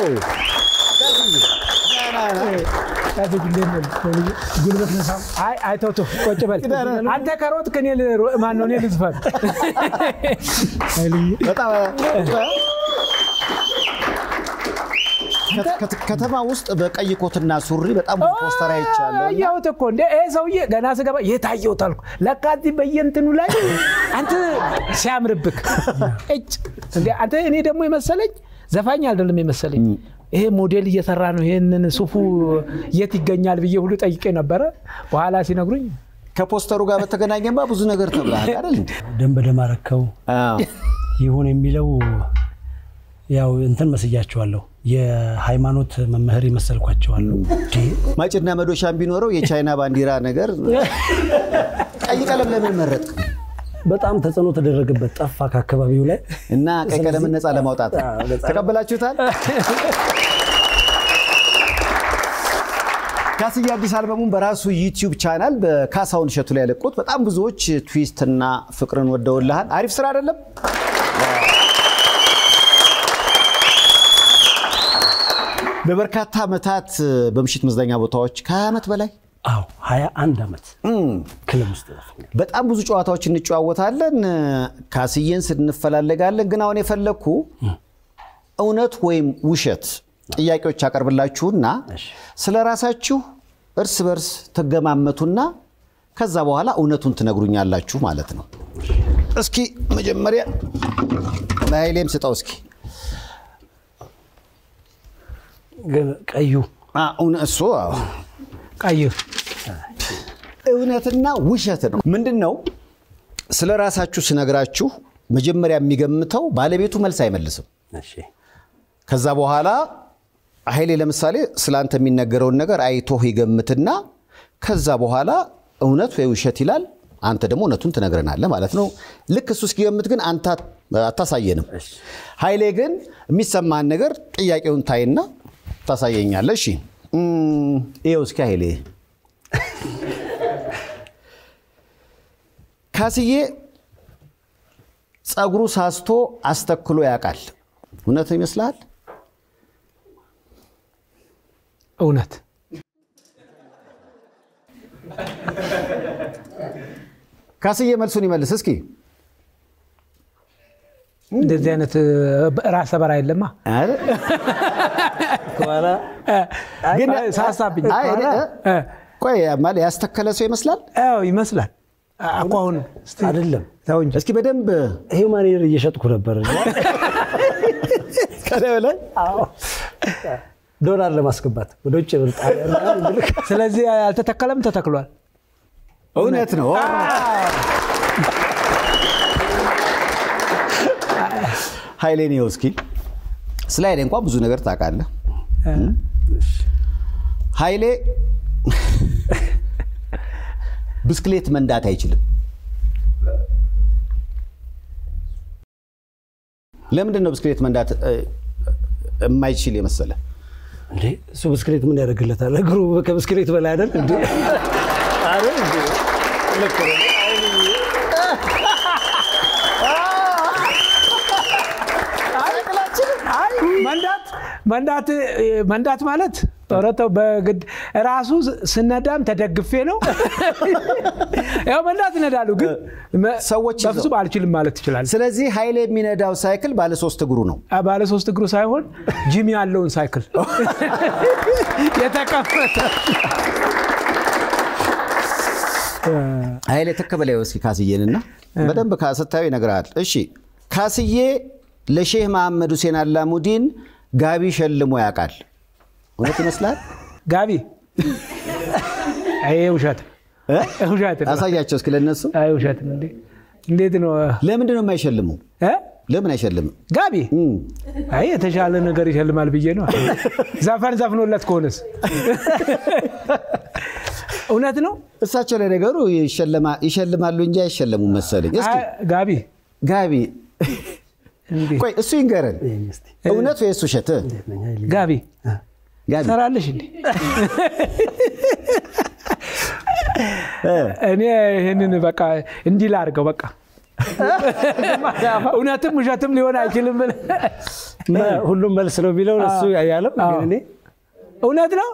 ጉልበት ነሳም። አይ አይ ተው ተው፣ ቁጭ በል አንተ ከሮጥ ከኔ ማን ነው? እኔ ልዝፈን። በጣም ከት- ከተማ ውስጥ በቀይ ኮትና ሱሪ በጣም ብዙ ፖስተር አይቻለሁ። እና አየሁት እኮ እንደ ይሄ ሰውዬ ገና ስገባ የታየሁት አልኩ። ለካ እዚህ በየእንትኑ ላይ አንተ ሲያምርብክ እጭ እንደ አንተ እኔ ደግሞ የመሰለኝ ዘፋኝ አይደለም የመሰለኝ ይሄ ሞዴል እየሰራ ነው። ይሄንን ሱፉ የት ይገኛል ብዬ ሁሉ ጠይቄ ነበረ። በኋላ ሲነግሩኝ ከፖስተሩ ጋር በተገናኘማ ብዙ ነገር ተብሏል አይደል እንዴ? ደም በደም አረከው አዎ። ይሁን የሚለው ያው እንትን መስያቸዋለሁ። የሃይማኖት መምህር ይመሰልኳቸዋለሁ። እንዴ፣ ማጭድና መዶሻም ቢኖረው የቻይና ባንዲራ ነገር ቀይ ቀለም ለምን መረጥ? በጣም ተጽዕኖ ተደረገበት፣ ጠፋ ከአካባቢው ላይ። እና ቀይ ቀለምን ነፃ ለማውጣት አዎ፣ ነፃ ተቀበላችሁታል? ካስዬ አዲስ አልበሙን በራሱ ዩቲዩብ ቻናል በካሳሁን እሸቱ ላይ ያለቁት በጣም ብዙዎች ትዊስትና ፍቅርን ወደውልሃል። አሪፍ ስራ አይደለም? ለበርካታ ዓመታት በምሽት መዝናኛ ቦታዎች ከ20 ዓመት በላይ አዎ 21 ዓመት ክለብ ውስጥ ዘፍኛለሁ። በጣም ብዙ ጨዋታዎች እንጨዋወታለን። ካስዬን ስንፈላለጋለን። ግን አሁን የፈለግኩ እውነት ወይም ውሸት ጥያቄዎች ያቀርብላችሁና ስለ ራሳችሁ እርስ በርስ ትገማመቱና ከዛ በኋላ እውነቱን ትነግሩኛላችሁ ማለት ነው። እስኪ መጀመሪያ ለኃይሌም ስጠው እስኪ ግን ቀዩ አ፣ እውነ- እሱ አዎ። ቀይ እውነትና ውሸት ነው። ምንድን ነው? ስለ ራሳችሁ ስነግራችሁ መጀመሪያ የሚገምተው ባለቤቱ መልስ አይመልስም። እሺ፣ ከዛ በኋላ ኃይሌ ለምሳሌ ስለ አንተ የሚነገረውን ነገር አይቶህ ይገምትና ከዛ በኋላ እውነት ወይ ውሸት ይላል። አንተ ደግሞ እውነቱን ትነግረናለህ ማለት ነው። ልክ እሱ እስኪገምት ግን አንተ አታሳየንም። ኃይሌ ግን የሚሰማህን ነገር ጥያቄውን ታይና ታሳየኛለህ። እሺ እም፣ ይኸው እስኪ ኃይሌ ካስዬ ጸጉሩ ሳስቶ አስተክሎ ያውቃል። እውነት ይመስልሃል? እውነት ካስዬ መልሱን ይመልስ እስኪ። እንደዚህ አይነት ራሰ በራ የለማ አይደል? ከኋላ ግን ሳሳብኝ አይ፣ ከኋላ፣ እ፣ ቆይ ማለት ያስተከለ ሰው ይመስላል። አዎ ይመስላል። አኳሁን እስቲ አይደለም ተው እንጂ እስኪ በደንብ ሂውማኒር እየሸጥኩ ነበር ከላይ ላይ ዶላር ለማስገባት ወደ ውጭ ብር ጣሊያን ምናምን ብልክ ስለዚህ አልተተከለም፣ ተተክሏል። እውነት ነው። ኃይሌን ይኸው እስኪ ስለ ኃይሌ እንኳን ብዙ ነገር ታውቃለህ። ኃይሌ ብስክሌት መንዳት አይችልም። ለምንድን ነው ብስክሌት መንዳት እ፣ የማይችል የመሰለ? እንዴ እሱ ብስክሌት ምን ያደርግለታል? እግሩ ከብስክሌት በላይ አይደል እንዴ? አይደል እንዴ? ልክ ነው። አይ መንዳት መንዳት መንዳት ማለት ኧረ ተው በግድ ራሱ ስነዳም ተደግፌ ነው። ያው መንዳት እነዳለሁ፣ ግን መ- ሰዎች ይዘው- በፍጹም አልችልም ማለት ትችላለህ። ስለዚህ ኃይሌ የሚነዳው ሳይክል ባለ ሶስት እግሩ ነው። ባለ ሶስት እግሩ ሳይሆን ጂም ያለውን ሳይክል የተቀመጠ ኃይሌ ተከበላይ እስኪ ካስዬንና በደንብ ስታዩ ይነግርሃል። እሺ ካስዬ ለሼህ መሐመድ ሁሴን አላሙዲን ጋቢ ሸልሞ ያውቃል። እውነት ይመስላል? ጋቢ ይሄ ውሸት እ? ውሸት ነው። አሳያቸው እስኪ ለነሱ። አይ ውሸት ነው እንዴ! እንዴት ነው ለምንድን ነው የማይሸልሙ? እ? ለምን አይሸልምም? ጋቢ እም፣ አይ የተሻለ ነገር ይሸልማል ብዬ ነው። ዘፈን ዘፍኖለት ከሆነስ እውነት ነው። እሳቸው ለነገሩ ይሸለማ- ይሸልማሉ እንጂ አይሸለሙም መሰለኝ። እስኪ አይ ጋቢ ጋቢ እንዴ! ቆይ እሱ ይንገረን፣ ይሄን እስቲ እውነት ወይስ ውሸት? እንዴት ነኝ ኃይሌ? ጋቢ ጋቢ ሰራለሽ እንዴ? እኔ ይህንን በቃ እንዲህ ላድርገው በቃ እውነትም ውሸትም ሊሆን አይችልም ብለህ መ- ሁሉም መልስ ነው የሚለው እሱ ያለው ግን እኔ እውነት ነው።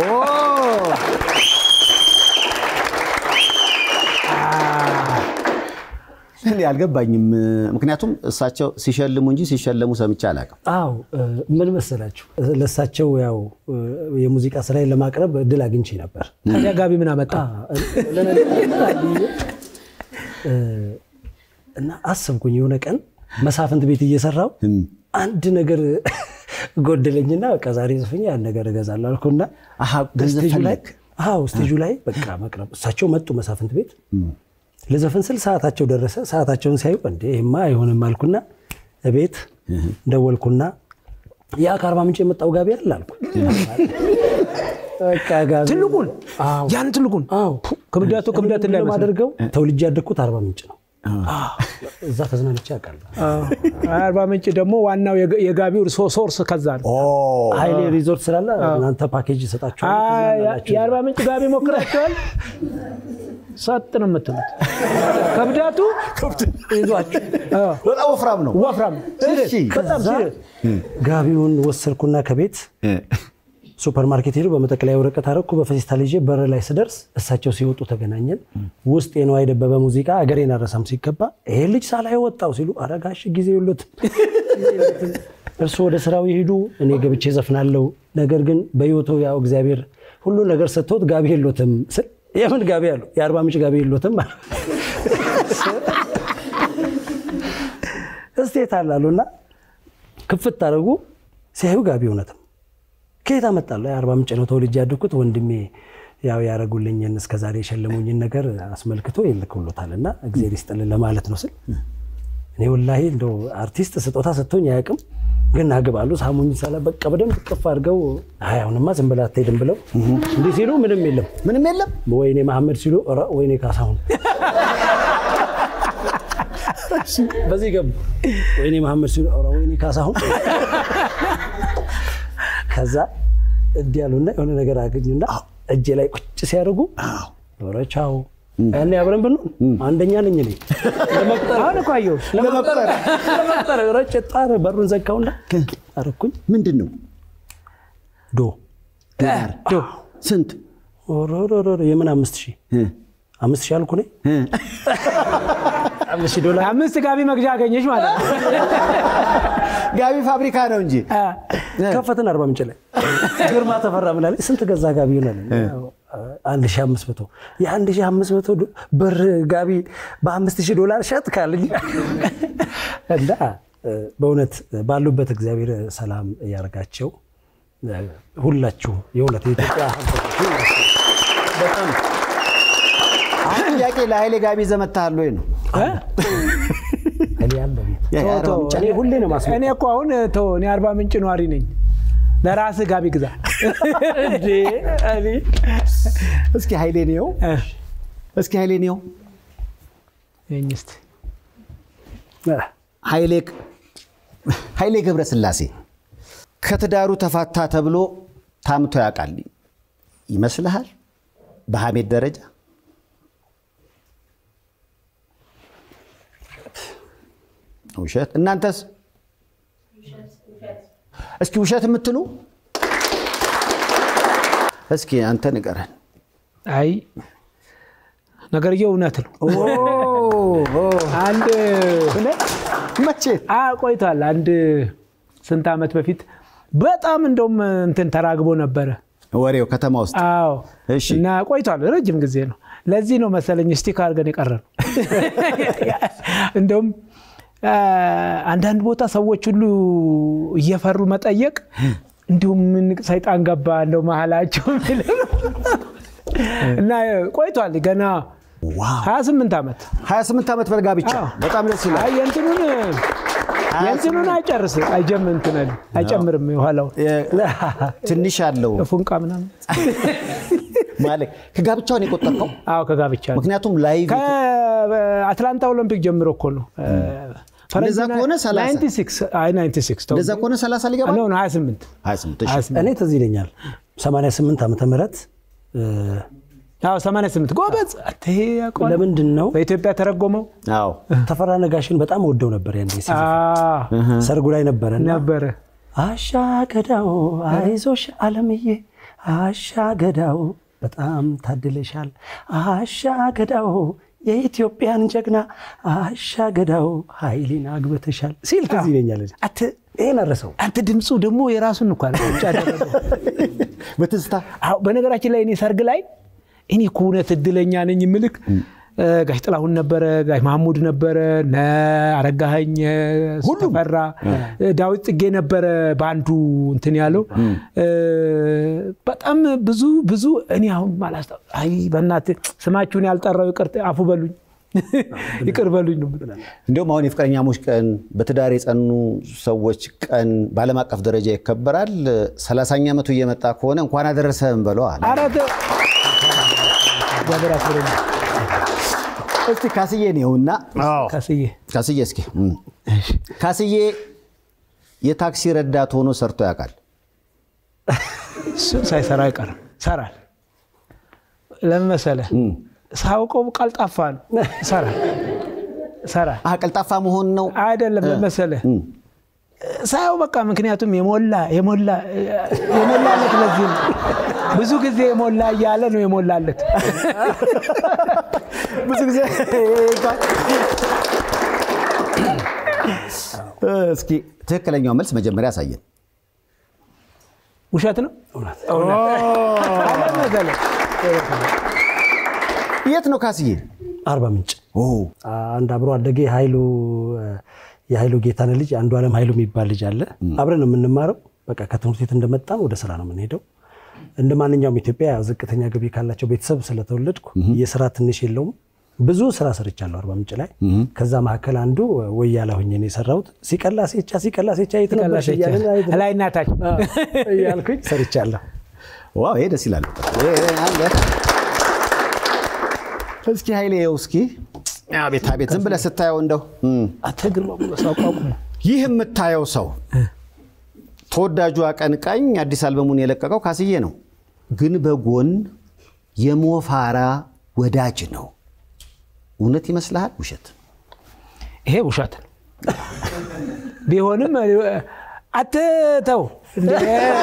እኔ አልገባኝም። ምክንያቱም እሳቸው ሲሸልሙ እንጂ ሲሸለሙ ሰምቼ አላውቅም። አዎ እ፣ ምን መሰላችሁ ለእሳቸው ያው እ፣ የሙዚቃ ስራዬን ለማቅረብ እድል አግኝቼ ነበር። ታዲያ ጋቢ ምን አመጣ? እ፣ እና አሰብኩኝ የሆነ ቀን መሳፍንት ቤት እየሰራው አንድ ነገር ጎደለኝና በቃ ዛሬ ጽፍኝ ያን ነገር እገዛለሁ አልኩና አሃ፣ ገንዘብ ስቴጁ ላይ ፈለግ? አዎ ስቴጁ ላይ በቃ መቅረብ እሳቸው መጡ መሳፍንት ቤት ልዘፍን ስል ሰዓታቸው ደረሰ። ሰዓታቸውን ሲያዩ እንዴ ይሄማ አይሆንም አልኩና ቤት ደወልኩና ያ ከአርባ ምንጭ የመጣው ጋቢ አለ አልኩ። በቃ ጋቢ ትልቁን አዎ ያን ትልቁን አዎ ክብደቱ ክብደት ምንድን ነው እንዳይመስል የማደርገው ተወልጄ ያደግኩት አርባ ምንጭ ነው። እዛ ተዝናንቼ አውቃለሁ። አርባ ምንጭ ደግሞ ዋናው የጋ- የጋቢው ሶ- ሶርስ ከዛ ነው። ሀይሌ ሪዞርት ስላለ እናንተ ፓኬጅ ይሰጣችኋል። አይ፣ ትዝናናላችሁ። የአርባ ምንጭ ጋቢ ሞክራቸዋል። ሰጥ ነው የምትሉት። ክብደቱ ይዟችሁ አዎ፣ በጣም ወፍራም ነው። ወፍራም እሺ። በጣም ከዛ ሲሪየስ። ጋቢውን ወሰድኩና ከቤት ሱፐር ማርኬት ሄዱ። በመጠቅለያ ወረቀት አረኩ። በፌስታል ይዤ በር ላይ ስደርስ እሳቸው ሲወጡ ተገናኘን። ውስጥ የነዋይ ደበበ ሙዚቃ አገሬን አረሳም ሲገባ ይሄ ልጅ ሳላይ ወጣው ሲሉ አረጋሽ ጊዜ የሎትም እርሱ ወደ ስራው ይሄዱ፣ እኔ ገብቼ ዘፍናለሁ። ነገር ግን በህይወቱ ያው እግዚአብሔር ሁሉ ነገር ሰጥቶት ጋቢ የሎትም ስል የምን ጋቢ አሉ? የአርባ ምንጭ ጋቢ የሎትም እስቴት አላሉና ክፍት አደረጉ። ሲያዩ ጋቢ እውነትም ከየት አመጣለሁ? የአርባ ምንጭ ነው ተወልጄ ያደግኩት። ወንድሜ ያው ያደረጉልኝን እስከዛሬ የሸለሙኝን ነገር አስመልክቶ ይልክሎታል እና እግዚአብሔር ይስጥልን ለማለት ነው ስል እኔ ወላሂ እንደው አርቲስት ስጦታ ሰጥቶኝ አያውቅም፣ ግን አግባሉ ሳሙኝ ሳላ በቃ በደንብ ቅፍ አድርገው አይ አሁንማ ዝም ብላ አትሄድም ብለው እንዲህ ሲሉ ምንም የለም ምንም የለም። ወይኔ መሐመድ ሲሉ ኧረ ወይኔ ካሳሁን በዚህ ገቡ። ወይኔ መሐመድ ሲሉ ኧረ ወይኔ ካሳሁን ከዛ እንዲህ ያሉና የሆነ ነገር አገኙና እጄ ላይ ቁጭ ሲያደርጉ ኧረ ቻው ያኔ አብረን ብንሆን አንደኛ ነኝ እኔ ለመቁጠር አሁን እኮ አየሁ። ለመቁጠር ለመቁጠር ኧረ ጭጣር በሩን ዘጋውና አረኩኝ ምንድን ነው ዶ ዶ ስንት ኦሮሮሮ የምን አምስት ሺህ አምስት ሺህ አልኩ እኔ አምስት ሺህ ዶላር አምስት ጋቢ መግዣ አገኘሽ ማለት ነው። ጋቢ ፋብሪካ ነው እንጂ አ፣ ከፈትን አርባ ምንጭ ላይ ግርማ ተፈራ ምናለኝ ስንት ገዛ ጋቢ ይሆናል አንድ ሺህ አምስት መቶ የአንድ ሺህ አምስት መቶ ብር ጋቢ በአምስት ሺህ ዶላር ሸጥ ካልኝ እና እ፣ በእውነት ባሉበት እግዚአብሔር ሰላም እያደርጋቸው እ፣ ሁላችሁ የእውነት የኢትዮጵያ ሀብቶች በጣም አሁን ጥያቄ ለኃይሌ ጋቢ ይዘህ መጥተሃል ወይ ነው? እኔ ያለ ቤት የአርባ ተው፣ ምንጭ እኔ ሁሌ ነው ማስመጣው። እኔ እኮ አሁን ተው፣ እኔ አርባ ምንጭ ነዋሪ ነኝ። ለራስህ ጋቢ ግዛ። እንዴ እኔ እስኪ ኃይሌ ነው እ፣ እስኪ ኃይሌ ነው ይኸኝ እስኪ ኃይሌ ኃይሌ ገብረስላሴ ከትዳሩ ተፋታ ተብሎ ታምቶ ያውቃል ይመስልሃል? በሐሜት ደረጃ ውሸት። እናንተስ እስኪ ውሸት የምትሉ እስኪ አንተ ንገረን። አይ ነገርየው እውነት ነው። አንድ መቼ አ ቆይቷል። አንድ ስንት ዓመት በፊት በጣም እንደውም እንትን ተራግቦ ነበረ። ወሬው ከተማ ውስጥ አዎ እሺ። እና ቆይቷል፣ ረጅም ጊዜ ነው። ለዚህ ነው መሰለኝ ስቲክ አድርገን የቀረ ነው። እንደውም አ፣ አንዳንድ ቦታ ሰዎች ሁሉ እየፈሩ መጠየቅ እንዲሁም ምን ሰይጣን ገባ እንደው መሀላቸው የሚል ነው። እና ቆይቷል ገና 28 ዓመት 28 ዓመት በጋብቻ በጣም ደስ ይላል። አይ የእንትኑን የእንትኑን አይጨርስ አይጀም እንትን አይልም፣ አይጨምርም የኋላው ትንሽ አለው ፉንቃ ምናምን ማለት ከጋብቻውን የቆጠርከው አዎ ከጋብቻ ነው። ምክንያቱም ላይቭ ከአትላንታ ኦሎምፒክ ጀምሮ እኮ ነው። እንደዛ ከሆነ 30 96 አይ 96 ተው። እንደዛ ከሆነ 30 ሊገባ ኖ ኖ 28 28 እሺ። 28 እኔ ትዝ ይለኛል 88 ዓመተ ምህረት እ፣ አዎ 88 ጎበዝ። አንተ ይሄ ያውቀዋል። ለምንድን ነው በኢትዮጵያ ተረጎመው አዎ ተፈራ ነጋሽን በጣም ወደው ነበር ያን ጊዜ አዎ፣ ሰርጉ ላይ ነበረ እና ነበረ አሻ ገዳው አይዞሽ አለምዬ አሻ ገዳው በጣም ታድለሻል አሻ ገዳው የኢትዮጵያን ጀግና አሻ ገዳው ኃይሌን አግብተሻል ሲል ትዝ ይለኛል። አንተ ይሄን አረሰው አንተ ድምፁ ደግሞ የራሱን እኮ አለ ቁጭ ያደረገው። በትዝታ አዎ በነገራችን ላይ እኔ ሰርግ ላይ እኔ እኮ እውነት እድለኛ ነኝ ምልክ ጋሽ ጥላሁን ነበረ፣ ጋሽ ማህሙድ ነበረ፣ እነ አረጋኸኝ ተፈራ፣ ዳዊት ጽጌ ነበረ በአንዱ እንትን ያለው በጣም ብዙ ብዙ እኔ አሁን ማላስታ አይ በእናትህ ስማችሁን ያልጠራው ይቅር አፉ በሉኝ ይቅር በሉኝ ነው የምትለው። እንዲሁም አሁን የፍቅረኛሞች ቀን በትዳር የጸኑ ሰዎች ቀን በዓለም አቀፍ ደረጃ ይከበራል። ሰላሳኛ ዓመቱ እየመጣ ከሆነ እንኳን አደረሰህም በለው አለ። ኧረ ተው እግዚአብሔር ያክብርልኝ እስቲ ካስዬ ነውና ካስዬ ካስዬ እስኪ እም፣ ካስዬ የታክሲ ረዳት ሆኖ ሰርቶ ያውቃል? እሱን ሳይሰራ አይቀርም ይሰራል። ለምን መሰለህ? ሳውቀው ቀልጣፋ ነው። ይሰራል ይሰራል አህ ቀልጣፋ መሆን ነው። አይደለም ለምን መሰለህ? እም፣ ሳየው በቃ ምክንያቱም የሞላ የሞላ የሞላለት ለዚህ ነው። ብዙ ጊዜ የሞላ እያለ ነው የሞላለት። ብዙ ጊዜ እስኪ ትክክለኛው መልስ መጀመሪያ ያሳየን። ውሸት ነው አይደለም መሰለህ? የት ነው ካስዬ? አርባ ምንጭ ኦ፣ አንድ አብሮ አደጌ ኃይሉ የኃይሉ ጌታነህ ልጅ አንዱ ዓለም ኃይሉ የሚባል ልጅ አለ። አብረን ነው የምንማረው። በቃ ከትምህርት ቤት እንደመጣን ወደ ስራ ነው የምንሄደው። እንደ ማንኛውም ኢትዮጵያ ያው ዝቅተኛ ገቢ ካላቸው ቤተሰብ ስለተወለድኩ የስራ ትንሽ የለውም። ብዙ ስራ ሰርቻለሁ አርባ ምንጭ ላይ። ከዛ መካከል አንዱ ወያላ ሆኜ ነው የሰራሁት። ሲቀላ ሴቻ ሲቀላ ሴቻ የት ነበርሽ እያልን አይተን- ላይ እናታች እያልኩኝ ሰርቻለሁ። ዋው ይሄ ደስ ይላል። ይሄ አለ። እስኪ ኃይሌ ይኸው እስኪ አቤት አቤት፣ ዝም ብለህ ስታየው እንደው እም፣ አንተ ግርማ ሞገስ አቋቁሞ ይህ የምታየው ሰው ተወዳጁ አቀንቃኝ አዲስ አልበሙን የለቀቀው ካስዬ ነው፣ ግን በጎን የሞፋራ ወዳጅ ነው። እውነት ይመስልሃል? ውሸት? ይሄ ውሸት ነው። ቢሆንም አትተው እንደ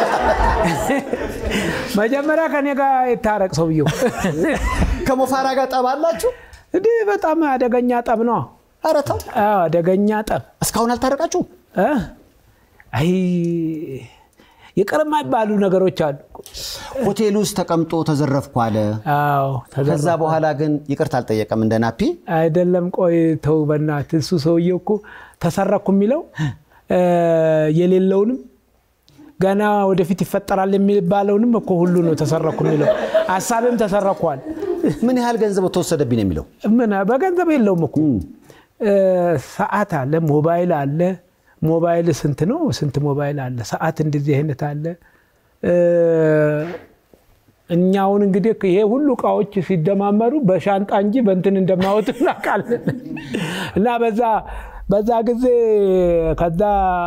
መጀመሪያ ከኔ ጋር የታረቅ ሰውየው ከሞፋራ ጋር ጠብ አላችሁ? እንዲህ በጣም አደገኛ ጠብ ነው። ኧረ ተው፣ አዎ፣ አደገኛ ጠብ እስካሁን አልታረቃችሁም? እ? አይ ይቅር የማይባሉ ነገሮች አሉ። ሆቴል ውስጥ ተቀምጦ ተዘረፍኩ አለ። አዎ ተዘራ ከዛ በኋላ ግን ይቅርታ አልጠየቀም እንደ ናፒ። አይደለም። ቆይ ተው በእናትህ። እሱ ሰውዬው እኮ ተሰረኩ የሚለው እ፣ የሌለውንም ገና ወደፊት ይፈጠራል የሚባለውንም እኮ ሁሉ ነው ተሰረኩ የሚለው። ሀሳብም ተሰረኳል። ምን ያህል ገንዘብ ተወሰደብኝ ነው የሚለው። ምን በገንዘብ የለውም እኮ እ፣ ሰዓት አለ፣ ሞባይል አለ። ሞባይል ስንት ነው? ስንት ሞባይል አለ? ሰዓት እንደዚህ አይነት አለ። እ፣ እኛውን እንግዲህ ይሄ ሁሉ እቃዎች ሲደማመሩ በሻንጣ እንጂ በእንትን እንደማወጡ እናውቃለን። እና በዛ በዛ ጊዜ ከዛ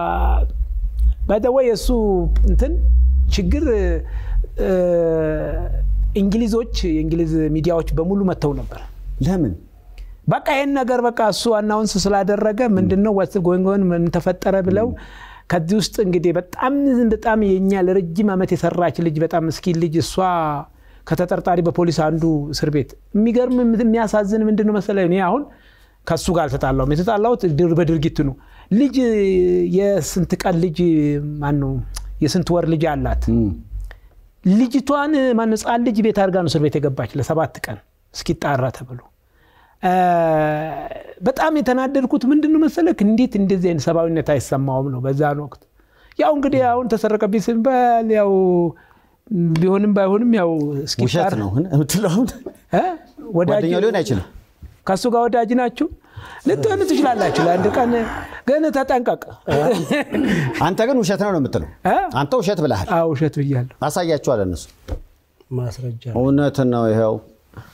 በደወይ የእሱ እንትን ችግር እ፣ እንግሊዞች የእንግሊዝ ሚዲያዎች በሙሉ መጥተው ነበር። ለምን? በቃ ይህን ነገር በቃ እሱ አናውንስ ስላደረገ ምንድነው ወስ ጎንጎን ምን ተፈጠረ ብለው ከዚህ ውስጥ እንግዲህ በጣም በጣም የኛ ለረጅም ዓመት የሰራች ልጅ በጣም ምስኪን ልጅ እሷ ከተጠርጣሪ በፖሊስ አንዱ እስር ቤት የሚገርም የሚያሳዝን ምንድነው መሰለህ እኔ አሁን ከሱ ጋር አልተጣላሁም የተጣላሁት ድር- በድርጊቱ ነው ልጅ የስንት ቀን ልጅ ማን ነው የስንት ወር ልጅ አላት ልጅቷን ማን ህፃን ልጅ ቤት አድርጋ ነው እስር ቤት የገባች ለሰባት ቀን እስኪጣራ ተብሎ እ፣ በጣም የተናደድኩት ምንድን ነው መሰለክ እንዴት እንደዚህ አይነት ሰብአዊነት አይሰማውም ነው በዛን ወቅት ያው እንግዲህ አሁን ተሰረቀብኝ ስንባል ያው ቢሆንም ባይሆንም ያው እስኪጣራ ውሸት ነው የምትለው? እ? ወዳጅ ጓደኛው ሊሆን አይችልም። ከእሱ ጋር ወዳጅ ናችሁ ልትሆኑ ትችላላችሁ ለአንድ ቀን ግን ተጠንቀቅ አንተ ግን ውሸት ነው ነው የምትለው? እ? አንተ ውሸት ብለሃል። አዎ ውሸት ብያለሁ አሳያችኋል እነሱ ማስረጃ እውነት ነው። ይኸው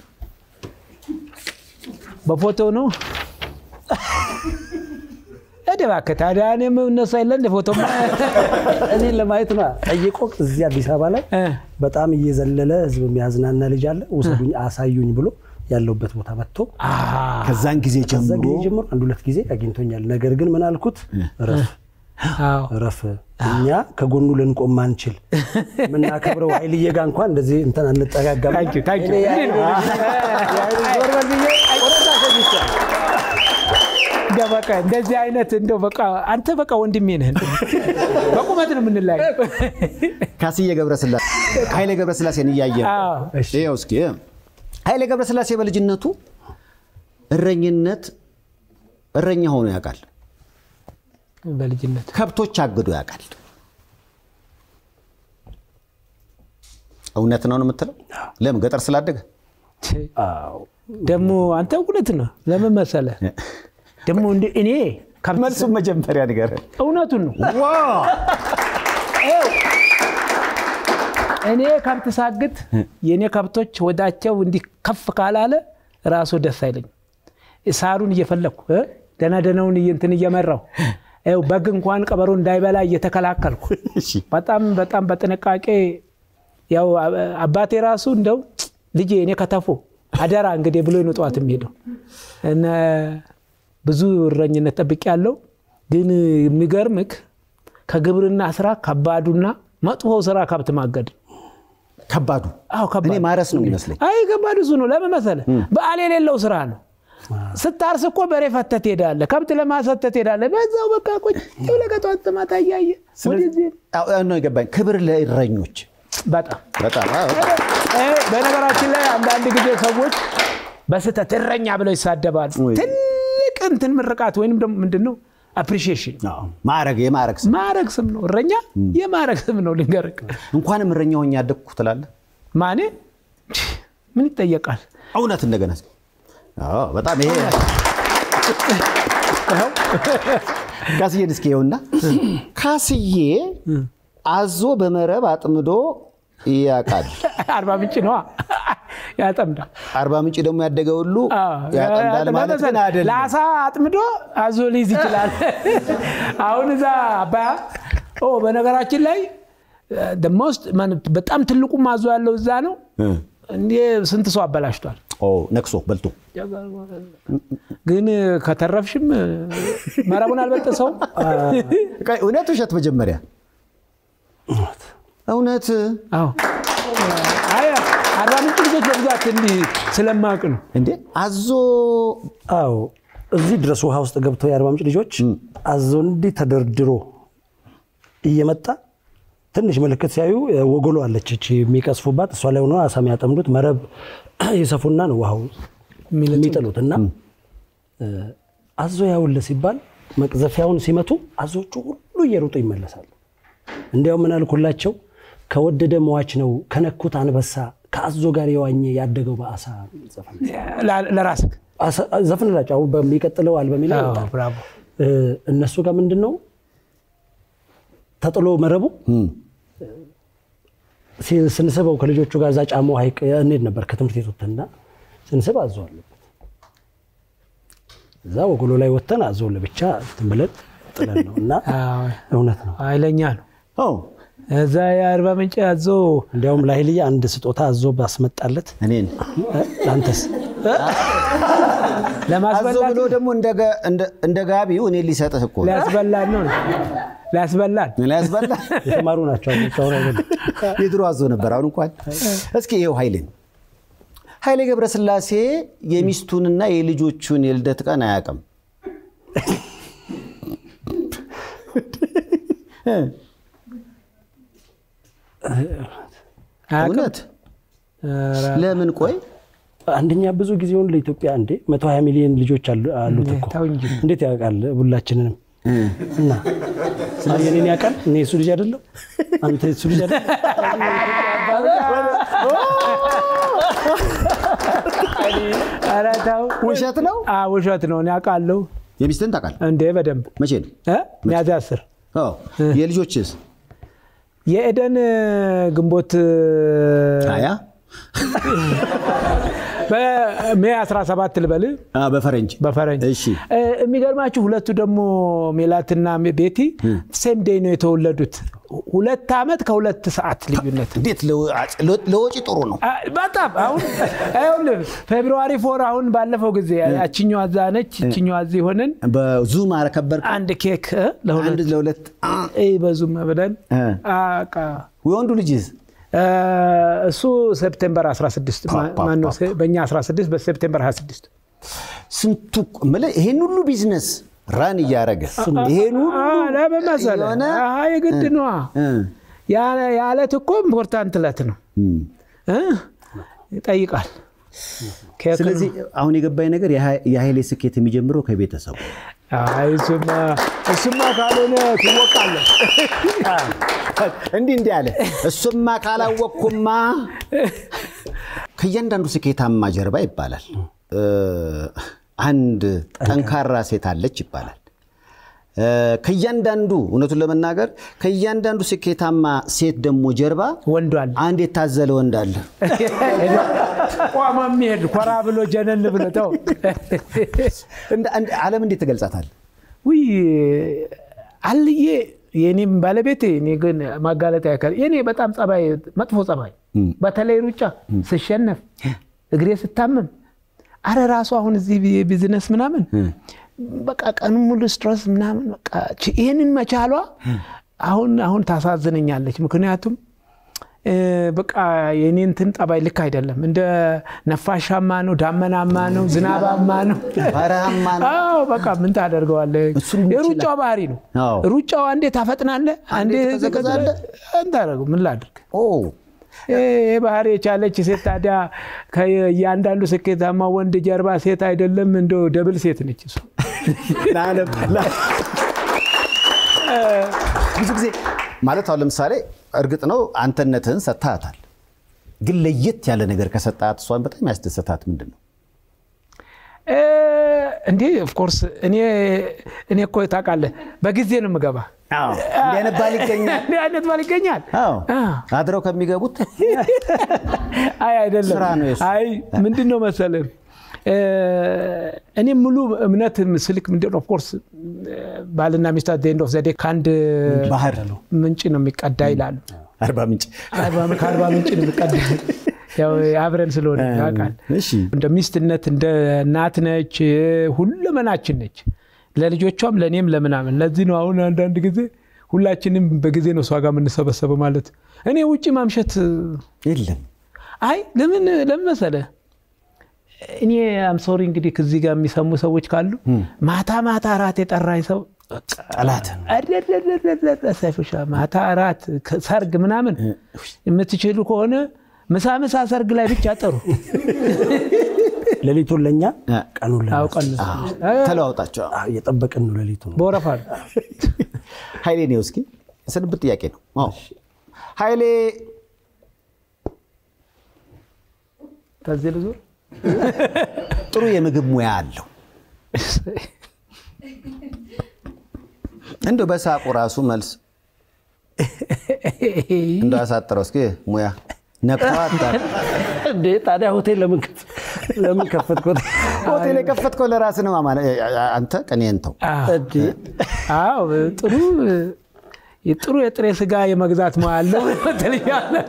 በፎቶ ነው እባክህ ታዲያ እኔም እነሱ የለ እንደ ፎቶ እኔን ለማየት ነው ጠይቆ እዚህ አዲስ አበባ ላይ በጣም እየዘለለ ህዝብ የሚያዝናና ልጅ አለ ውሰዱኝ አሳዩኝ ብሎ ያለውበት ቦታ መጥቶ ከዛን ጊዜ ከዛ ጀምሮ ጊዜ ጀምሮ አንድ ሁለት ጊዜ አግኝቶኛል። ነገር ግን ምን አልኩት? እረፍ እረፍ፣ እኛ ከጎኑ ልንቆም ማንችል የምናከብረው ኃይልዬ ጋር እንኳን እንደዚህ እንትን አንጠጋጋም። ታንኪ ታንኪ እኔ የኃይል- የኃይል ዞር በል ብዬ ቆረጣ ሰጥቻለሁ። በቃ እንደዚህ አይነት እንደው በቃ አንተ በቃ ወንድሜ ነህ። በቁመት ነው የምንለያየው። ካስዬ ገብረስላሴ ኃይሌ ገብረስላሴን እያየ አዎ፣ እሺ። ይኸው እስኪ ኃይሌ ገብረስላሴ በልጅነቱ እረኝነት እረኛ ሆኖ ያውቃል። በልጅነት ከብቶች አግዶ ያውቃል። እውነት ነው ነው የምትለው? ለምን ገጠር ስላደገ አዎ ደግሞ አንተ እውነት ነው። ለምን መሰለህ ደግሞ እንደ እኔ ከብት- መልሱም መጀመሪያ ነገር እውነቱን ነው። ይኸው እኔ ከብት ሳግት የእኔ ከብቶች ወዳቸው እንዲህ ከፍ ካላለ ራሱ ደስ አይለኝም። ሳሩን እየፈለግኩ እ ደህና ደህናውን እየ- እንትን እየመራው ይኸው በግ እንኳን ቀበሮ እንዳይበላ እየተከላከልኩ በጣም በጣም በጥንቃቄ ያው አ- አባቴ ራሱ እንደው ልጄ እኔ ከተፎ አደራ እንግዲህ ብሎ ነው ጠዋት የሚሄደው እነ ብዙ እረኝነት ጠብቄ ያለው ግን የሚገርምክ ከግብርና ስራ ከባዱና መጥፎው ስራ ከብት ማገድ ነው። ከባዱ አዎ ከባድ እኔ ማረስ ነው የሚመስለኝ። አይ ከባድ እሱ ነው። ለምን መሰለህ? በዓል የሌለው ስራ ነው። ስታርስ እኮ በሬ ፈተህ ትሄዳለህ፣ ከብት ለማሰተህ ትሄዳለህ። በዛው በቃ ቁጭ ብለህ ከጠዋት ማታ እያየህ ወደዚህ አዎ፣ ነው የገባኝ። ክብር ለእረኞች በጣም በጣም አዎ። እ፣ በነገራችን ላይ አንዳንድ ጊዜ ሰዎች በስህተት እረኛ ብለው ይሳደባሉ። ወይ። ትልቅ እንትን ምርቃት ወይንም ደግሞ ምንድን ነው አፕሪሺዬሽን አዎ፣ ማዕረግ የማዕረግ ስም ማዕረግ ስም ነው። እረኛ የማዕረግ ስም ነው። ልንገርህ እንኳንም እረኛ ሆኜ ያደግኩ ትላለህ። ማኔ ምን ይጠየቃል? እውነት እንደገና እስኪ። አዎ፣ በጣም ይሄ ይኸው ካስዬን እስኪ ይኸውና ካስዬ አዞ በመረብ አጥምዶ ያውቃል። አርባ ምንጭ ነዋ ያጠምዳል። አርባ ምንጭ ደግሞ ያደገ ሁሉ ያጠምዳል ማለት ግን አይደለም። ለአሳ አጥምዶ አዞ ሊይዝ ይችላል። አሁን እዛ አባያ ኦ በነገራችን ላይ ደሞስት በጣም ትልቁ ማዞ ያለው እዛ ነው። እንዴ ስንት ሰው አበላሽቷል። ኦ ነክሶ በልቶ ግን ከተረፍሽም መረቡን አልበጠሰውም። ቆይ፣ እውነት ውሸት? መጀመሪያ እውነት አዎ አይ አርባ ምንጭ ልጆች በብዛት እንዲህ ስለማቅ ነው። እንዴ አዞ አዎ እዚህ ድረስ ውሃ ውስጥ ገብተው የአርባ ምንጭ ልጆች አዞ እንዲህ ተደርድሮ እየመጣ ትንሽ ምልክት ሲያዩ ወጎሎ አለች እቺ የሚቀስፉባት እሷ ላይ ሆኖ አሳ የሚያጠምዱት መረብ ይሰፉና ነው ውሃው የሚጥሉት እና አዞ ያውለ ሲባል መቅዘፊያውን ሲመቱ አዞቹ ሁሉ እየሮጡ ይመለሳሉ። እንዲያው ምን አልኩላቸው፣ ከወደደ መዋች ነው ከነኩት አንበሳ ከአዞ ጋር የዋኘ ያደገው በአሳ ዘፈን ለራስህ ዘፍንላቸው። አሁን በሚቀጥለው አልበሜ ላይ ይወጣል። ብራቮ እነሱ ጋር ምንድን ነው ተጥሎ መረቡ ሲ- ስንስበው ከልጆቹ ጋር እዛ ጫሞ ሐይቅ እንሄድ ነበር ከትምህርት ቤት ወጥተንና ስንስብ አዞ አለበት። እዛ ወጎሎ ላይ ወጥተን አዞ ለብቻ እንትን ብለን ጥለን ነው እና እውነት ነው። ኃይለኛ ነው። ኦ እዛ የአርባ ምንጭ አዞ እንዲያውም ለኃይልዬ አንድ ስጦታ አዞ ባስመጣለት እኔን እ፣ ለአንተስ አዞ ለማስበላት ብሎ ደግሞ እንደ ጋ- እንደ- እንደ ጋቢው እኔን ሊሰጥህ እኮ ነው። ሊያስበላን ነው ሊያስበላን ሊያስበላ የተማሩ ናቸው አዞች፣ አሁን አይደለም። የድሮ አዞ ነበር። አሁን እንኳን እስኪ ይኸው ኃይሌን ኃይሌ ገብረስላሴ የሚስቱንና የልጆቹን የልደት ቀን አያውቅም። እውነት ለምን? ቆይ አንደኛ ብዙ ጊዜውን ለኢትዮጵያ እንዴ 120 ሚሊዮን ልጆች አሉ- አሉት እኮ ተው እንጂ። እንዴት ያውቃል? ሁላችንንም እና ስለዚህ የኔን ያውቃል። እኔ የሱ ልጅ አይደለም፣ አንተ የሱ ልጅ አይደለም። ኧረ ተው ውሸት ነው። አ ውሸት ነው። እኔ አውቃለሁ የሚስትን ታውቃለህ? እንዴ በደንብ መቼ ነው? እ? ሚያዝያ አስር አዎ። የልጆችስ? የኤደን ግንቦት ሀያ በሜ 17 ልበል አ፣ በፈረንጅ በፈረንጅ እሺ እ፣ የሚገርማችሁ ሁለቱ ደግሞ ሜላትና ቤቲ ሴም ዴይ ነው የተወለዱት። ሁለት ዓመት ከሁለት ሰዓት ልዩነት እንዴት ለው- ለ- ለወጪ ጥሩ ነው። አ፣ በጣም አሁን ይኸውልህ ፌብሩዋሪ ፎር አሁን ባለፈው ጊዜ ያችኛዋ እዛ ነች ይችኛዋ እዚህ ሆነን በዙም አረከበር አንድ ኬክ እ፣ ለሁለት አንድ ለሁለት አ፣ እ፣ በዙም ብለን እ። አቃ ወንዱ ልጅስ እ፣ እሱ ሴፕቴምበር 16 ማ- ፓ- ማነው ፓ- በእኛ 16 በሴፕቴምበር 26 ስንቱ የምልህ ይሄን ሁሉ ቢዝነስ ራን እያደረገ ይሄን ሁሉ አ፣ ለምን መሰለህ? የሆነ አሀ፣ የግድ ነዋ እ፣ ያ- ያ ዕለት እኮ ኢምፖርታንት ዕለት ነው እም። እ? ይጠይቃል ኬክ ነው። ስለዚህ አሁን የገባኝ ነገር የሀ- የኃይሌ ስኬት የሚጀምረው ከቤተሰቡ አይ እሱማ እሱማ ካልሆነ ትወቃለህ። እንዲህ እንዲህ አለ። እሱማ ካላወቅኩማ ከእያንዳንዱ ስኬታማ ጀርባ ይባላል እ፣ አንድ ጠንካራ ሴት አለች ይባላል። እ፣ ከእያንዳንዱ እውነቱን ለመናገር ከእያንዳንዱ ስኬታማ ሴት ደግሞ ጀርባ ወንዱ አለ አንድ የታዘለ ወንድ አለ። ቋማ የሚሄድ ኮራ ብሎ ጀነን ብሎ ተው እንደ- እንደ- ዓለም እንዴት ትገልጻታል? ውይ አልዬ የኔም ባለቤቴ እኔ ግን ማጋለጥ ያካል የኔ በጣም ጸባይ መጥፎ ጸባይ በተለይ ሩጫ ስሸነፍ እግሬ ስታመም አረ ራሱ አሁን እዚህ ቢዝነስ ምናምን በቃ ቀኑ ሙሉ ስትረስ ምናምን በቃ ች- ይህንን መቻሏ አሁን አሁን ታሳዝነኛለች። ምክንያቱም እ፣ በቃ የኔ እንትን ጠባይ ልክ አይደለም። እንደ ነፋሻማ ነው፣ ዳመናማ ነው፣ ዝናባማ ነው። በረሃማ ነው። አዎ በቃ ምን ታደርገዋለህ? እሱን ይችላል። የሩጫው ባህሪ ነው። አዎ። ሩጫው አንዴ ታፈጥናለህ፣ አንዴ ትቀዘቅዛለህ። እንታደርገው ምን ላድርግ? ኦ ይህ ባህሪ የቻለች ሴት ታዲያ ከእያንዳንዱ ስኬታማ ወንድ ጀርባ ሴት አይደለም እንደው ደብል ሴት ነች እሷ። ለዓለም ለ- ብዙ ጊዜ ማለት አሁን ለምሳሌ እርግጥ ነው አንተነትህን ሰጥተሃታል፣ ግን ለየት ያለ ነገር ከሰጣት እሷን በጣም ያስደሰታት ምንድን ነው? እ፣ እንዴ ኦፍኮርስ እኔ እኔ እኮ ታውቃለህ በጊዜ ነው የምገባ። እንዲህ አይነት ባል ይገኛል። እንዲህ አይነት ባል ይገኛል። አዎ አ። አድረው ከሚገቡት አይ አይደለም። ስራ ነው የሱ። አይ ምንድን ነው መሰለህ እ፣ እኔ ሙሉ እምነት ስልክ ምንድን ነው ኦፍኮርስ ባልና ሚስት አት ኤንድ ኦፍ ዘ ዴይ ከአንድ ባህር ምንጭ ነው የሚቀዳ ይላሉ። አርባ ምንጭ አርባ- ከአርባ ምንጭ ነው የሚቀዳ ያው አብረን ስለሆነ ያውቃል። እሺ እንደ ሚስትነት እንደ እናት ነች፣ ሁለመናችን ነች። ለልጆቿም ለእኔም ለምናምን። ለዚህ ነው አሁን አንዳንድ ጊዜ ሁላችንም በጊዜ ነው እሷ ጋር የምንሰበሰበው ማለት እኔ ውጭ ማምሸት የለም አይ ለምን ለምን መሰለህ እኔ አም ሶሪ እንግዲህ ከዚህ ጋር የሚሰሙ ሰዎች ካሉ ማታ ማታ እራት የጠራኝ ሰው ጠላት አደደደደደ ሰይፉሻ ማታ እራት ሰርግ ምናምን የምትችሉ ከሆነ ምሳ ምሳ ሰርግ ላይ ብቻ ጠሩ ሌሊቱን ለእኛ ቀኑን ለእነሱ። አውቀን ተለዋውጣቸው አዎ፣ እየጠበቅን ነው ሌሊቱን። በወረፋ ነው። ኃይሌ ነው እስኪ የስንብት ጥያቄ ነው አዎ ኃይሌ ከዚህ ልዙር ጥሩ የምግብ ሙያ አለው እንደ በሳቁ ራሱ መልስ እንደ አሳጥረው እስኪ ሙያ ነቅተዋታ እንዴ ታዲያ ሆቴል ለምን ከፍ- ለምን ከፈትኩት? ሆቴል የከፈትከው ለራስህ ነው ማማ አንተ ቅኔን ተው እንዴ አዎ ጥሩ ጥሩ የጥሬ ስጋ የመግዛት ሙያ አለው ትለኛለህ።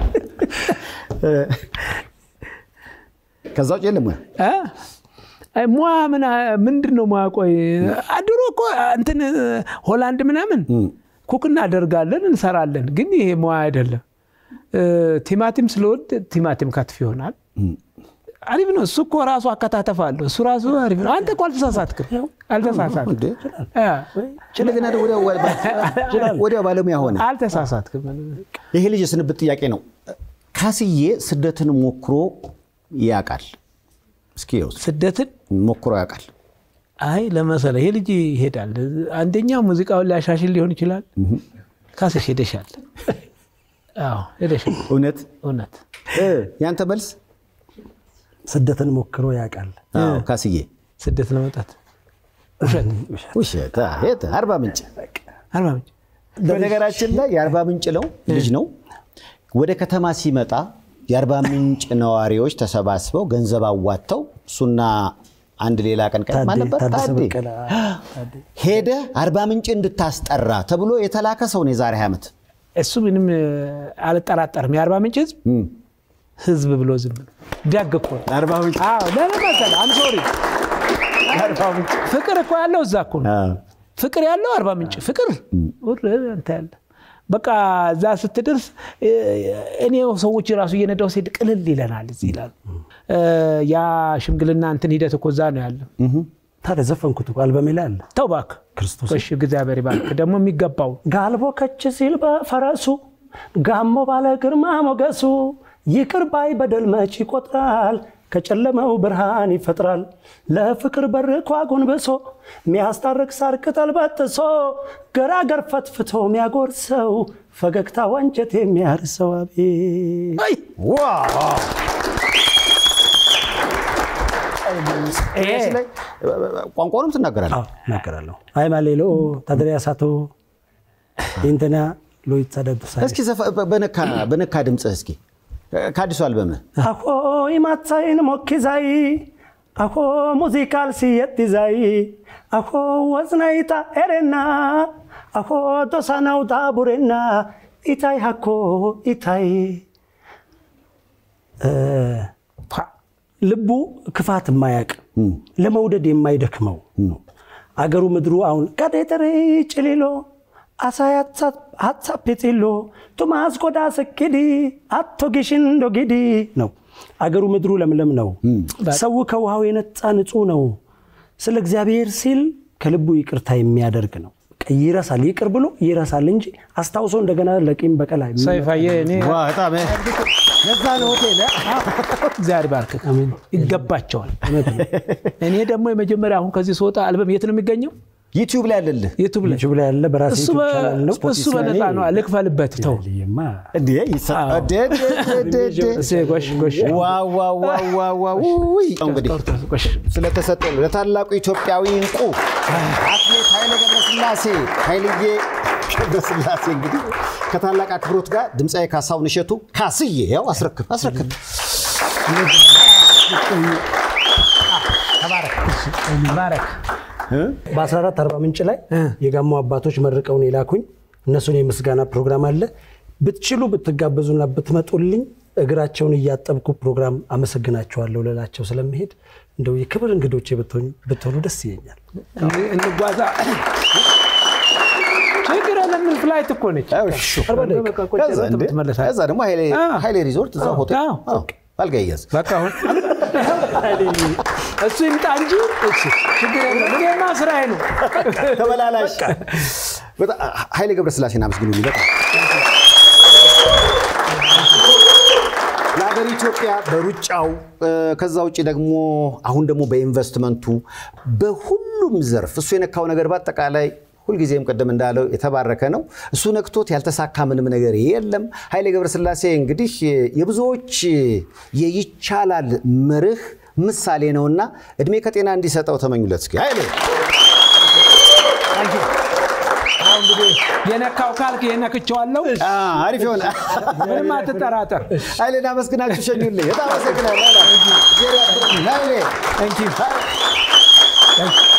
ከዛ ውጭ የለም ሙያ እ? አይ ሙያ ምን ምንድን ነው ሙያ? ቆይ ድሮ እኮ እንትን ሆላንድ ምናምን ኩክ እናደርጋለን እንሰራለን፣ ግን ይሄ ሙያ አይደለም። እ፣ ቲማቲም ስለወድ ቲማቲም ከትፍ ይሆናል። አሪፍ ነው። እሱ እኮ ራሱ አከታተፍ አለው። እሱ ራሱ አሪፍ ነው። አንተ እኮ አልተሳሳትክም፣ አልተሳሳትክም፣ እንዴ? እ፣ እንደገና ደግሞ ወዲያው ወዲያው ባለሙያ ሆነ አልተሳሳትክም። ይሄ ልጅ የስንብት ጥያቄ ነው ካስዬ ስደትን ሞክሮ ያውቃል እስኪ ይኸው ስደትን ሞክሮ ያውቃል አይ ለመሰለ ይሄ ልጅ ይሄዳል። አንደኛ ሙዚቃውን ሊያሻሽል ሊሆን ይችላል። ካስሽ ሄደሻል። አዎ ሄደሻል። እውነት እውነት እ፣ ያንተ መልስ ስደትን ሞክሮ ያውቃል። አዎ፣ ካስዬ ስደት ለመውጣት ውሸት አ፣ የት አርባ ምንጭ አርባ ምንጭ በነገራችን ላይ የአርባ ምንጭ ነው ልጅ ነው ወደ ከተማ ሲመጣ የአርባ ምንጭ ነዋሪዎች ተሰባስበው ገንዘብ አዋጥተው እሱና አንድ ሌላ ቀንቀን ታዴ- ማን ነበር? ታደሰ ታዴ። በቀለ ታዴ። ሄደ አርባ ምንጭ እንድታስጠራ ተብሎ የተላከ ሰው ነው የዛሬ ዓመት እሱ ምንም እ፣ አልጠራጠርም። የአርባ ምንጭ ህዝብ ህዝብ ብሎ ዝም ብሎ ደግ እኮ ነው። አርባ ምንጭ አዎ ለምን መሰለህ? አም ሶሪ ፍቅር እኮ ያለው እዛ እኮ ነው። ፍቅር ያለው አርባ ምንጭ ፍቅር ውር እንትን ያለ በቃ እዛ ስትደርስ እ፣ እኔ ሰዎች ራሱ እየነዳው ሲሄድ ቅልል ይለናል እዚህ ይላሉ። እ፣ ያ ሽምግልና እንትን ሂደት እኮ እዛ ነው ያለ። ታዲያ ዘፈንኩት እኮ አልበሜ ላይ አለ። ተው እባክህ ክርስቶስ እሺ፣ እግዚአብሔር ይባርክ። ደግሞ የሚገባው ጋልቦ ከች ሲል በፈረሱ ጋሞ ባለ ግርማ ሞገሱ ይቅር ባይ በደል መች ይቆጥራል ከጨለመው ብርሃን ይፈጥራል ለፍቅር በር ኳ ጎንብሶ ሚያስታርቅ ሳር ቅጠል በጥሶ ገራገር ፈትፍቶ ሚያጎርሰው ፈገግታ ወንጀት የሚያርሰው አቤት አይ፣ ይሄ ላይ ቋንቋንም ትናገራለህ። እናገራለሁ አይ ማሌሎ ታድሪያ ሳቶ ኢንተና ሎይት ሳደዱሳ እስኪ ዘፈ- በነካ በነካ ድምፅህ እስኪ ከአዲሱ አልበምህ አኮ ኢማታይን ሞኪዛይ አኮ ሙዚቃል ሲየጥዛይ አኮ ወዝናይታ ኤሬና አኮ ዶሳናውታ ቡሬና ኢታይ ሃኮ ኢታይ እ፣ ልቡ ክፋት የማያቅ ለመውደድ የማይደክመው አገሩ ምድሩ አሁን ቀዴጥሪ ጭሊሎ አሳይ ሀሳብ ጢሎ ቱማስ ቆዳ ስኪዲ አቶ ጊሽን ዶጊዲ ነው። አገሩ ምድሩ ለምለም ነው። ሰው ከውሃው የነጻ ንጹህ ነው። ስለ እግዚአብሔር ሲል ከልቡ ይቅርታ የሚያደርግ ነው። በቃ ይረሳል፣ ይቅር ብሎ ይረሳል እንጂ አስታውሶ እንደገና ለቂም በቀል አይመ- ሰይፋዬ እኔ በጣም ለዛ ነው ሆቴል እግዚአብሔር ባርክ ይገባቸዋል። እኔ ደግሞ የመጀመሪያ አሁን ከዚህ ስወጣ አልበም የት ነው የሚገኘው? ዩቲዩብ ላይ አለልህ ዩቱብ ላይ ዩቲዩብ ላይ ያለ በራሴ እሱ ዩቲዩብ በ- ቻናል ነው። እሱ በነፃ ነው። ልክፈልበት ተው። ይማ እንዴ ይሳ- እንዴ፣ እንዴ፣ እንዴ፣ እንዴ፣ እንዴ። እሴ ጎሽ ጎሽ ዋው ዋው ዋው ዋው ዋው ውይ! እንግዲህ ጎሽ ስለተሰጠ ለታላቁ ኢትዮጵያዊ እንቁ አትሌት ኃይሌ ገብረስላሴ ኃይልዬ ገብረስላሴ እንግዲህ ከታላቅ አክብሮት ጋር ድምፃዊ ካሳሁን እሸቱ ካስዬ ያው አስረክብ አስረክብ ባረክ በ14 አርባ ምንጭ ላይ የጋሞ አባቶች መርቀውን የላኩኝ እነሱን የምስጋና ፕሮግራም አለ። ብትችሉ ብትጋበዙና ብትመጡልኝ እግራቸውን እያጠብኩ ፕሮግራም አመሰግናቸዋለሁ ልላቸው ስለምሄድ እንደው የክብር እንግዶቼ ብትሆኑ- ብትሆኑ ደስ ይለኛል። እንጓዛ ችግር የለም። ፍላይት እኮ ነች። በቃ ቁጭ ከዛ ብለህ እንዴ፣ ትመለሳለህ። ከዛ ደግሞ ኃይሌ- አዎ። ኃይሌ ሪዞርት እዛ ሆቴል አዎ። አዎ፣ አልጋ ይያዝ በቃ አሁን እሱ ይምጣ እንጂ እሺ፣ ችግር የለም። እኔማ ስራዬ ነው። ተመላላሽ በጣም ኃይሌ ገብረስላሴን አመስግኑልኝ። በጣም ለሀገር ኢትዮጵያ በሩጫው እ፣ ከዛ ውጭ ደግሞ አሁን ደግሞ በኢንቨስትመንቱ በሁሉም ዘርፍ እሱ የነካው ነገር በአጠቃላይ ሁልጊዜም ቅድም እንዳለው የተባረከ ነው። እሱ ነክቶት ያልተሳካ ምንም ነገር የለም። ኃይሌ ገብረስላሴ እንግዲህ የብዙዎች የይቻላል መርህ ምሳሌ ነውና እድሜ ከጤና እንዲሰጠው ተመኙለት። እስኪ ኃይሌ አሁን እንግዲህ የነካው ካልክ የነክቸዋለሁ። አ፣ አሪፍ የሆነ ምንም አትጠራጠር። ኃይሌን አመስግናችሁ ሸኙልኝ። በጣም አመሰግናለሁ። ኃይሌ